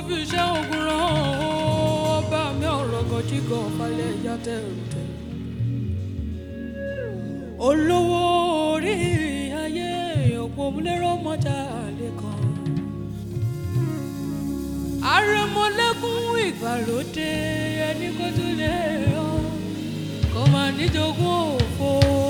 fi iṣẹ́ ogun rán ọba mi ọ̀rọ̀ gọjígọ̀ falẹ̀ ìyá tẹ̀rùtẹ̀. olówó orí ayé òpó múlẹ́rọ̀ mọ́jà lẹ́kàn. àrẹ̀mọ́lẹ́kùn ìgbàlódé ẹni kó tún lè yọ kó máa níjogún òfo.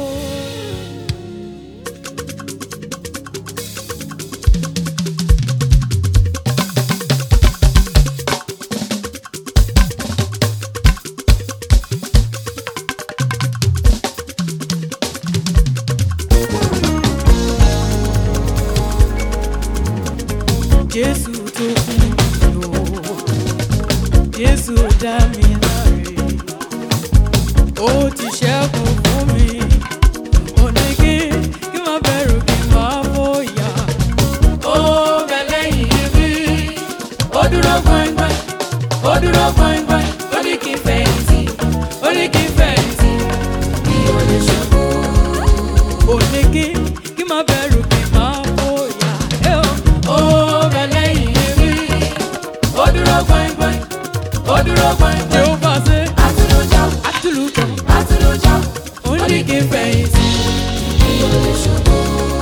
Jésù tó kú lò Jésù dá mi láre ó ti ṣẹ́gun fún mi ó ní kí kí má bẹ̀rù kí má bóyá ó bẹ lẹ́yìn mi ó dúró gbọ̀ngbọ̀n ó dúró gbọ̀ngbọ̀n ó ní kí n fẹ̀yìntì ó ní kí n fẹ̀yìntì mi ò lè ṣubú ó ní kí kí má bẹ̀rù kí má bóyá ẹ ó ó bẹ lẹ́yìn mi ó dúró gbọ̀ngbọ̀n ó dúró gbọ̀ngbọ̀n yóò bá ṣe Atulujọ, àtúlùkọ atulujọ, ó ní kí n fẹ̀yìntì. mi ò lè ṣubú.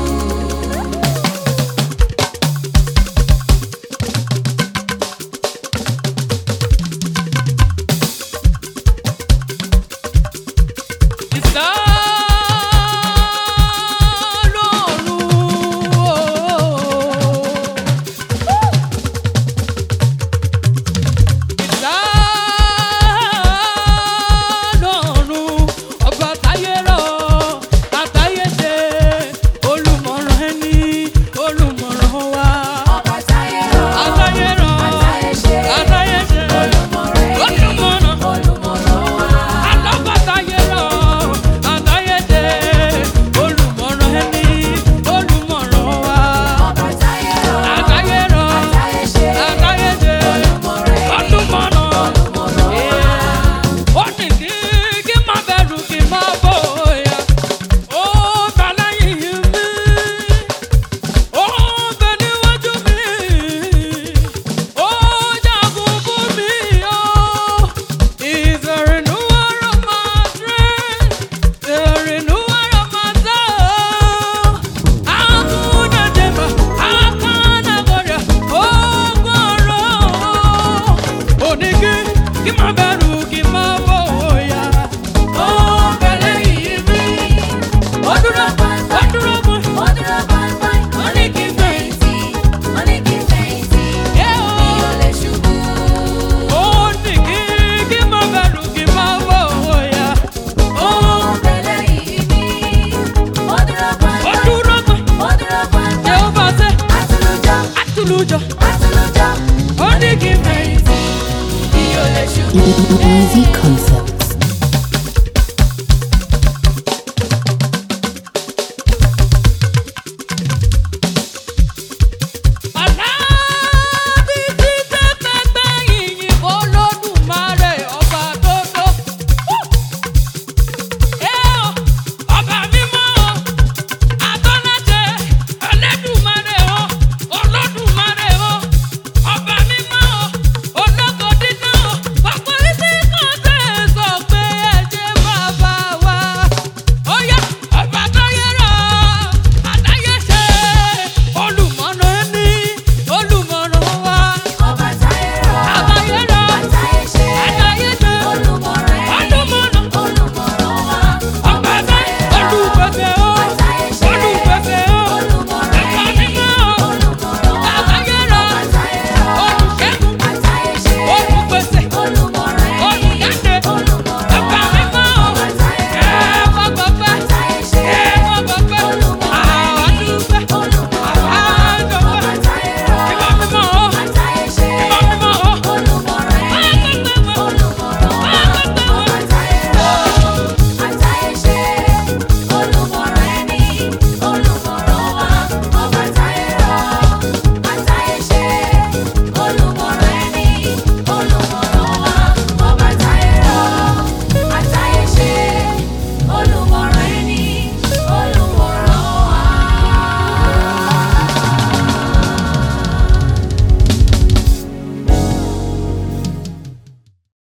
Ìsá lọ́rùn o. Ìsá lọ́rùn ọba táyé rọ̀ àtayé ṣe olùmọ̀ràn ẹni olùmọ̀ràn wa. Ọba táyé rọ̀, Àtayé rọ̀ àtayé ṣe, àtayé ṣe olùmọ̀ràn ẹni, olùmọ̀ràn. olùmọ̀ràn wa. Alábàtayérọ̀, àtayédè, olùmọ̀ràn ẹni, olùmọ̀ràn wa. Ọba táyé rọ̀, Àtayérọ̀, àtayé ṣe, àtayédè, olùmọ̀ràn ẹni, olùmọ̀ràn. olùmọ̀ràn wa. Ó ní kí kí má bẹ̀rù kí má bóyá. Ó bẹ lẹ́yìn mi, ó bẹ níwájú mi, ó jagun fún mi, ó. Is a renewal of my strength, the renewal of my soul. Hakuna jema, hakuna goria, ogoro. Onigi, kí má bẹ̀rù, kí má bóyá. Ó bẹ lẹ́yìn mi, ó dúró, ó dúró fún mi. Ó dúró gbọ̀ngbọ̀n, ó ní kí n fẹ̀yìntì, ó ní kí n fẹ̀yìntì, Yeah, mi ò lè ṣubú. Onigi, kí má bẹ̀rù, kí má bóyá. Ó bẹ lẹ́yìn mi, ó dúró Ó gbọ̀ngbọ̀n, dúró fún mi. ó dúró gbọ̀ngbọ̀n. Jehovah ṣe Atulujọ, àtúlùjọ. atulujọ, Ó ní kí n fẹ̀yìntì. mi ò lè ṣubú. Easy Concept.